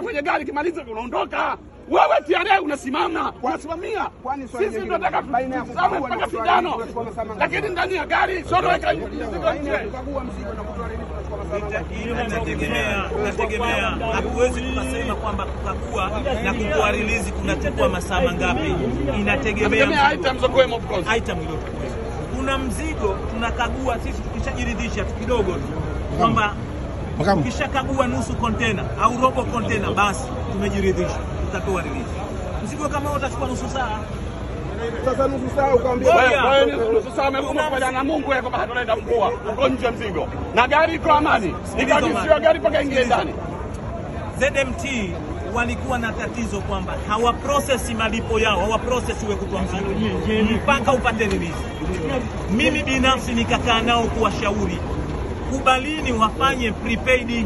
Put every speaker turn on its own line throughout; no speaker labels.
unaingia kwenye gari, kimaliza unaondoka. Wewe TRA unasimama, unasimamia.
kwani swali
Sisi
jingine,
tunataka
baina ya
tutazame
kukagua na
mpaka
kutoa
sindano,
release tunachukua masaa mangapi?
lakini ndani ya gari sio unaweka mzigo
Baina ya
nje.
kukagua mzigo na kutoa release tunachukua masaa mangapi?
Inategemea, inategemea. Hatuwezi tukasema kwamba kukagua na kutoa release kunachukua masaa mangapi. Inategemea
Tegemea
mzigo.
items zokuwemo of course.
item iliyokuwa. Kuna mzigo tunakagua sisi, tukishajiridhisha tu kidogo tu kwamba ukishakagua nusu kontena au robo kontena, basi tumejiridhisha, tutatoa release. Mzigo kama huo utachukua nusu saa.
Sasa nusu saa ukaambia
Ngoja.
Wewe wewe ni nusu saa umeamua kufanya na Mungu wewe kwamba hatuleta mvua. Uko nje ya mzigo. Na gari iko amani. Ikakisiwa gari mpaka ingie ndani.
ZMT walikuwa na tatizo kwamba hawaprocess malipo yao, hawaprocess uwe kutoa mzigo mpaka upate release. Mimi binafsi nikakaa nao kuwashauri, kubalini wafanye prepaid,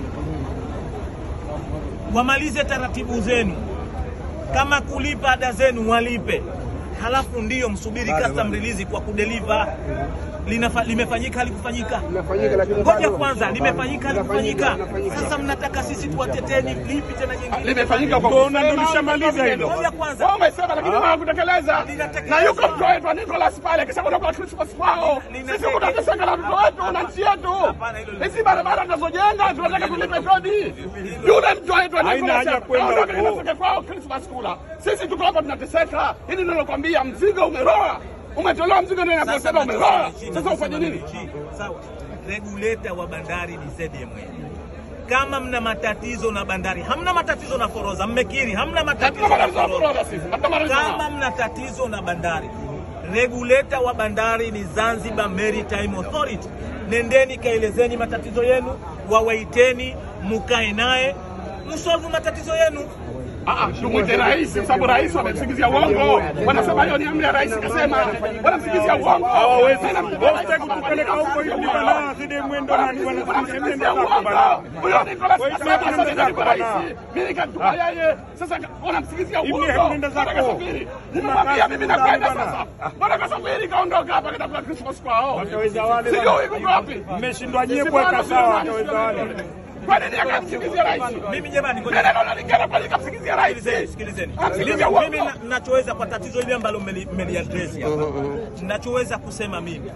wamalize taratibu zenu, kama kulipa ada zenu walipe, halafu ndiyo msubiri custom release kwa kudeliver. Linafa, limefanyika halikufanyika?
Inafanyika lakini
Ngoja
bado-
kwanza, limefanyika halikufanyika?
Inafanyika.
Sasa mnataka sisi tuwateteni lipi tena jingine?
Limefanyika kwa
Mbona ndo
kusema,
lishamaliza hilo?
Ngoja kwanza.
Wao umesema lakini wao kutekeleza.
Linatekelezwa.
Na yuko mtu wetu Nicholas pale kisha kutoka Christmas kwao.
Linatekelezwa.
Sisi tunateseka na watoto wetu na nchi yetu.
Hapana, hilo
Hizi barabara tunazojenga tunataka tulipe kodi. Yule mtu wetu
Haina
Nicholas
haja kwenda
aondoke
huko.
kinatoka kwao Christmas kula. Sisi tuko hapa tunateseka. Hili ndio nakwambia mzigo umeroa. Umetolewa mzigo ndio
Sasa
inaposema umeroa.
mnachosema chini,
Sasa ufanye nini?
chini. Sawa, regulator wa bandari ni ZMA. Kama mna matatizo na bandari, hamna matatizo na forodha, mmekiri hamna matatizo
Hatuna
na
matatizo na
forodha.
forodha sisi. Hatuna matatizo nao.
Kama mna tatizo na bandari, regulator wa bandari ni Zanzibar Maritime Authority. Nendeni kaelezeni matatizo yenu, wawaiteni, mukae naye, msolve matatizo yenu.
Ah, ah, tumwite rais kwa sababu rais wamemsingizia uongo. Wanasema hiyo ni amri ya rais kasema. Wanamsingizia uongo.
Hawawezi
Tena
wote kutupeleka huko ili bana zidi mwendo na wanasema
Wanamsingizia
zako
uongo.
bana.
Huyo Nicholas
Kwa hiyo
kasema
nenda
sasa ndio
zako
rais.
bana.
Mimi nikatupa yeye. Sasa wanamsingizia
Hivi
uongo.
nenda zako.
Bwana kasafiri.
Kuna
Nimemwambia
kazi
mimi
ndani
nakwenda
bana.
sasa. Bwana kasafiri kaondoka hapa kaenda kwa Christmas kwao.
Wataweza wale
Sijui
bana.
yuko wapi.
Mmeshindwa nyie
Sisi
kuweka
bwana,
sawa,
sisi
wataweza
nani,
wale.
sisi Kwa nini akamsingizia rais?
Mimi jamani, ngoja-
Neno nalingana kwa nikamsingizia rais.
Sikilizeni, sikilizeni.
Amsingizia
Mimi- Mimi
uongo.
na- nachoweza kwa tatizo hili ambalo mmeli- mmeliadresi hapa, nachoweza kusema mimi,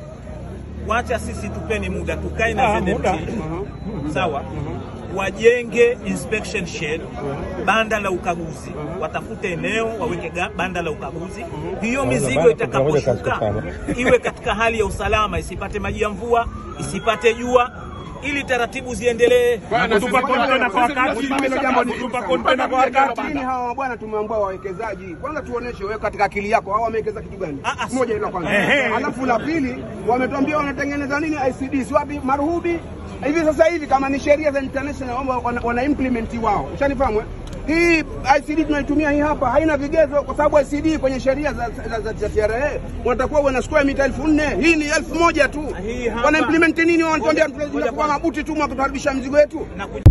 wacha sisi tupeni muda tukae na
Ah, muda.
ZMT sawa, wajenge inspection shed, banda la ukaguzi, watafute eneo waweke ga- banda la ukaguzi. Hiyo mizigo itakaposhuka iwe katika hali ya usalama, isipate maji ya mvua, isipate jua, ili taratibu ziendelee.
Kutupa kontena kwa wakati, hilo jambo ni kutupa kontena kwa wakati.
Lakini hawa bwana tumeambia wawekezaji kwanza, tuoneshe wewe katika akili yako hawa wamewekeza kitu gani?
Ah, ah,
Moja hilo kwanza,
Ehe.
alafu la pili wametuambia wanatengeneza nini ICD, si wapi Maruhubi hivi sasa hivi, kama ni sheria za international wana, wana, wana implement wao, ushanifahamu eh? Hii ICD tunaitumia hii hapa haina vigezo, kwa sababu ICD kwenye sheria za, za, za, za TRA watakuwa wana square mita elfu nne hii ni elfu moja tu.
Hii hapa-
Wana implement nini? Wanatuambia
Ngoja- ngoja
tunakuwa
kwanza.
mabuti tu mwa kutuharibisha mzigo wetu.
na kuj-